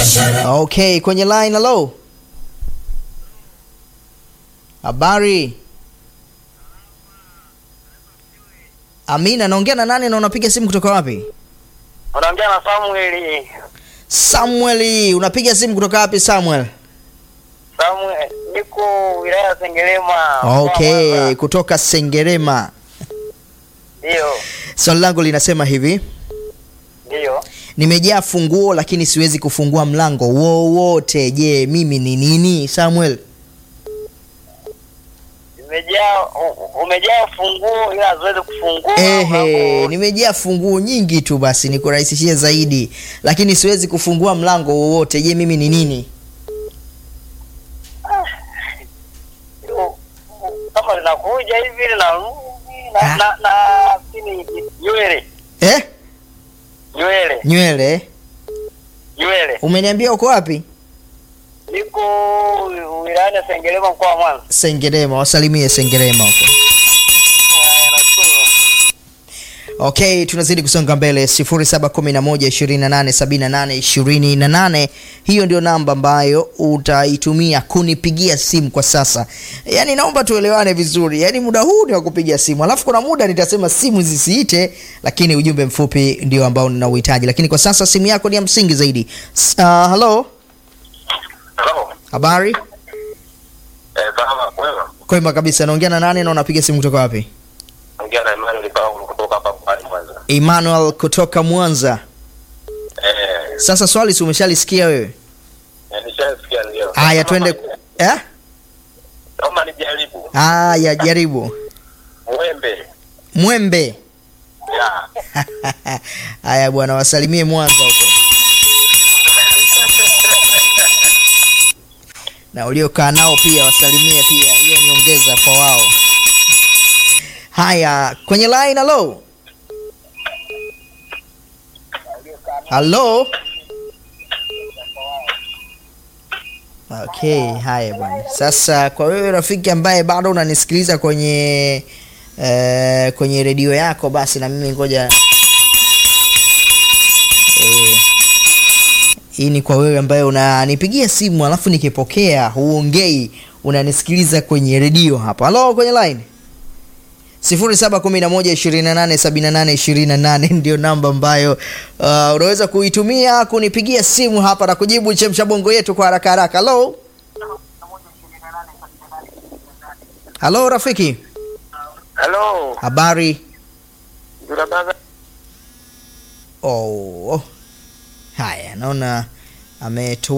Okay, kwenye line hello. Habari. Amina, naongea na nani na unapiga simu kutoka wapi? Unaongea na Samuel. Samuel, unapiga simu kutoka wapi Samuel? Samuel, niko wilaya ya Sengerema. mkoa wa Okay, Mwanza. kutoka Sengerema. Ndio, Swali langu linasema hivi, ndio. nimejaa funguo lakini siwezi kufungua mlango wowote. Je, mimi ni nini Samuel? Umejaa u- umejaa funguo ila haziwezi kufungua. Ehe, mlango. nimejaa funguo nyingi tu, basi nikurahisishie zaidi, lakini siwezi kufungua mlango wowote. Je, mimi ni nini? U- u- Kama linakuja hivi na Ah. na na na sini nywele, Eh? nywele, Nywele? nywele. Umeniambia uko wapi? Niko wilayani ya Sengerema mkoa wa Mwanza. Sengerema, wasalimie Sengerema huko. Haya, nashukuru. Okay, tunazidi kusonga mbele 0711287828. Hiyo ndio namba ambayo utaitumia kunipigia simu kwa sasa. Yaani naomba tuelewane vizuri. Yaani muda huu ni wa kupiga simu. Alafu kuna muda nitasema simu zisiite, lakini ujumbe mfupi ndio ambao ninauhitaji. Lakini kwa sasa simu yako ni ya msingi zaidi. S- Uh, hello, Hello. habari? Eh, salama kwema. Kwema kabisa. Naongea na nani na unapiga simu kutoka wapi? Ongea na Emmanuel Paulo kutoka hapa mkoani Mwanza. Emmanuel kutoka Mwanza. Eh, Sasa swali si umeshalisikia wewe? nishasikia ndio. Haya twende eh? Naomba nijaribu. Haya, jaribu. Mwembe. Mwembe. Ya. Haya bwana, wasalimie Mwanza huko na uliokaa nao pia wasalimie pia, hiyo niongeza kwa wao. Haya, kwenye line. Halo, halo. Okay, haya bwana. Sasa kwa wewe rafiki ambaye bado unanisikiliza kwenye eh, kwenye redio yako, basi na mimi ngoja eh, hii ni kwa wewe ambaye unanipigia simu alafu nikipokea huongei, unanisikiliza kwenye redio hapa. Halo, kwenye line 0711287828 ndio namba ambayo uh, unaweza kuitumia kunipigia simu hapa na kujibu chemsha bongo yetu kwa haraka haraka. Halo, halo rafiki, Hello. habari? Ndio baba. Oh, haya, naona ametu